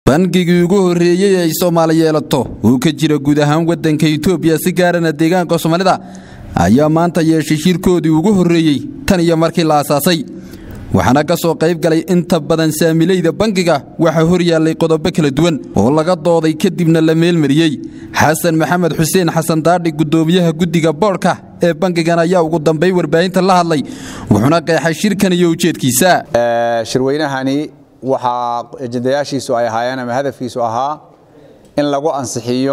bangigii ugu horreeyey ay soomaali yeelato uu ka jira guud ahaan waddanka itoobiya si gaarana deegaanka soomaalida ayaa maanta yeeshay shirkoodii ugu horreeyey tan iyo markii la asaasay waxaana ka soo qayb galay inta badan saamilayda bangiga waxaa hor yaallay qodobo kala duwan oo laga dooday kadibna la meelmariyey xasan maxamed xuseen xasan daadhi guddoomiyaha guddiga boodhka ee bangigan ayaa ugu dambayn warbaahinta la hadlay wuxuuna qeexay shirkan iyo ujeedkiisa shirweynahani waxaa ejendayaashiisu ay ahaayeen ama hadafkiisu ahaa in lagu ansixiyo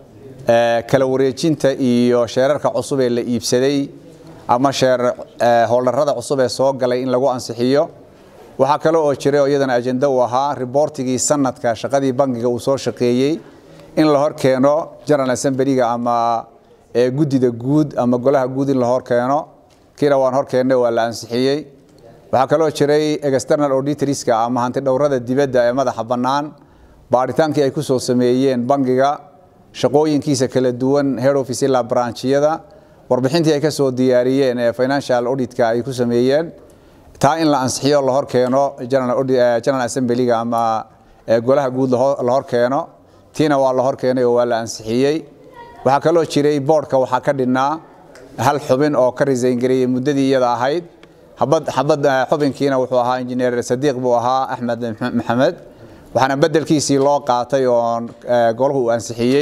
kala wareejinta iyo sheerarka cusub ee la iibsaday ama sheer howldarrada cusub ee soo galay in lagu ansixiyo waxaa kale oo jiray oo iyadana ajenda uu ahaa riboortigii sanadka shaqadii bangiga uu soo shaqeeyey in la hor keeno general assemblyga ama guddida guud ama golaha guud in la hor keeno kiina waan hor keennay waa la ansixiyey waxaa kaloo jiray external auditorska ama hanti dhowrada dibadda ee madaxa bannaan baadhitaankii ay ku soo sameeyeen bangiga shaqooyinkiisa kala duwan head office ilaa branchiyada warbixintii ay ka soo diyaariyeen ee financial auditka ay ku sameeyeen taa in la ansixiyo la hor keeno general assemblyga ama golaha guud la hor keeno tiina waa la hor keenay oo waa la ansixiyey waxaa kaloo jiray boodhka waxaa ka dhinnaa hal xubin oo ka resign gareeyey muddadii iyada ahayd xabad xubinkiina wuxuu ahaa injineer sadiiq buu ahaa axmed maxamed waxaana bedelkiisii loo qaatay oo golahu uu ansixiyey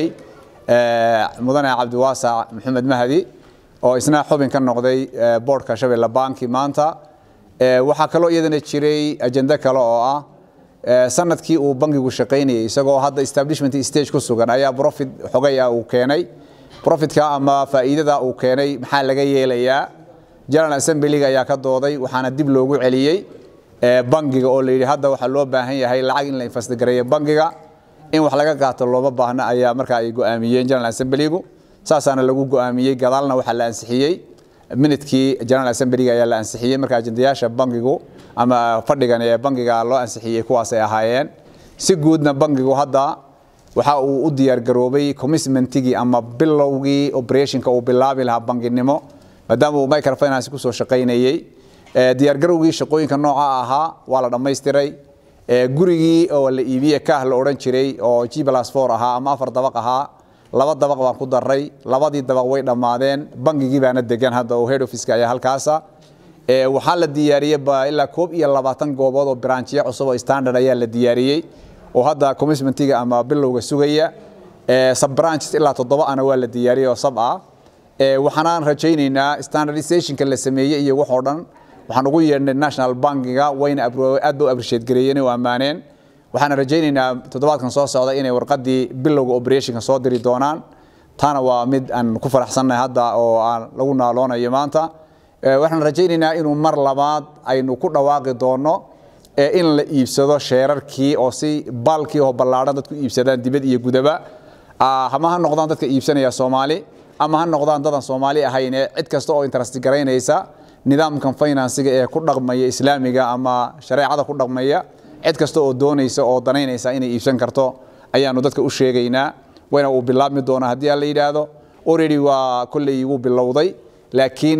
mudane cabdiwaasac maxamed mahdi oo isna xubin ka noqday boodhka shabeelle banki maanta waxaa kaloo iyadana jiray ajende kale oo ah sanadkii uu bankigu shaqaynayay isagoo hadda establishment stage ku sugan ayaa profit xogay ah uu keenay profitka ama faa'iidada uu keenay maxaa laga yeelayaa general assemblyga ayaa ka dooday waxaana dib loogu celiyey bangiga oo layidhi hadda waxaa loo baahan yahay lacag in la infastgareeyo bangiga in wax laga qaato looma baahna ayaa markaa ay go'aamiyeen general assemblygu saasaana lagu go'aamiyey gadaalna waxaa la ansixiyey minidkii general assemblyga ayaa la ansixiyey marka ajendayaasha bangigu ama fadhigan ee bangiga loo ansixiyey kuwaasay ahaayeen si guudna bangigu hadda waxa uu u diyaargaroobay commitmentigii ama bilowgii operationka uu bilaabi lahaa banginimo maadaama uu microfinance ku soo shaqaynayey diyaargarowgii shaqooyinka nooca ahaa waa la dhammaystiray gurigii oo la iibiye kaah la odhan jiray oo g plus four ahaa ama afar dabaq ahaa laba dabaq baan ku daray labadii dabaq way dhammaadeen bangigii baana degan hadda oo head officeka ayaa halkaasa waxaa la diyaariyey ilaa koob iyo labaatan goobood oo branchiya cusub oo standard ayaa la diyaariyey oo hadda commitmentiga ama bilowga sugaya subbranches ilaa toddoba ana waa la diyaariyey oo sab ah waxaanaan rajaynaynaa standardizationka la sameeyey iyo waxoo dhan waxaan ugu yeedhnay national bankiga wayna aad ba u appreciate gareeyeen oo ammaaneen waxaan rajaynaynaa toddobaadkan soo socda inay warqaddii bilowga operationka soo diri doonaan taana waa mid aan ku faraxsannahay hadda oo aan lagu naaloonayo maanta waxaan rajaynaynaa inuu mar labaad aynu ku dhawaaqi doono in la iibsado sheerarkii oo si baalkii oo ballaadhan dadku iibsadaan dibad iyo gudaba ama ha noqdaan dadka iibsanaya soomaali ama ha noqdaan dadan soomaali ahayne cid kasta oo interest garaynaysa nidaamkan finansiga ee ku dhaqmaya islaamiga ama shareecada ku dhaqmaya cid kasta oo doonaysa oo danaynaysa inay iibsan karto ayaanu dadka u sheegaynaa wayna uu bilaabmi doonaa haddii aan la yidhaahdo already waa kolley wuu bilowday laakiin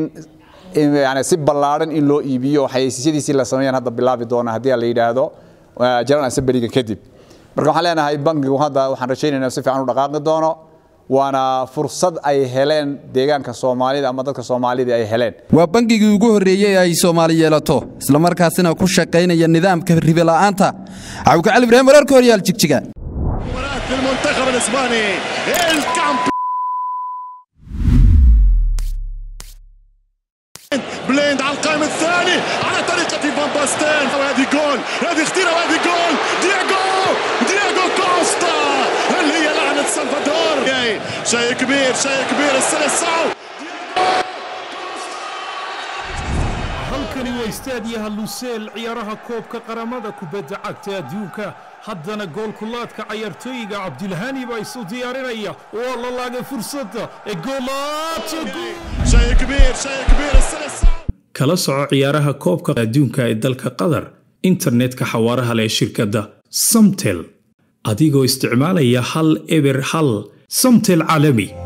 yani si ballaadhan in loo iibiyo xayeysiisyadiisii la sameeyaan hadda bilaabi doona haddii aan la yidhaahdo general assemblyga kadib marka waxaan leenahay bankigu hadda waxaan rajaynaynaa si fiican u dhaqaaqi doono waana fursad ay heleen deegaanka soomaalida ama dadka soomaalida ay heleen waa bangigii ugu horreeyey ay soomaali yeelato islamarkaasina ku shaqaynaya nidaamka ribola'aanta cawka cali ibraahim wararka horyaal jigjiga بليند على القائم الثاني على طريقة فان باستين وهذه جول هذه خطيرة وهذه جول دياغو دياغو كوستا هل هي لعنة سلفادور شيء كبير شيء كبير السلسعو halkani waa istaadiyaha luseel ciyaaraha koobka qaramada kubadda cagta adduunka haddana goolkulaadka cayaartooyiga cabdilhani baa isu diyaarinaya waa la laagay fursadda ee شيء كبير شيء كبير السلسعو kala soco ciyaaraha koobka adduunka ee dalka qatar internetka xawaaraha leh shirkadda samtel adigoo isticmaalaya hal eber hal samtel caalami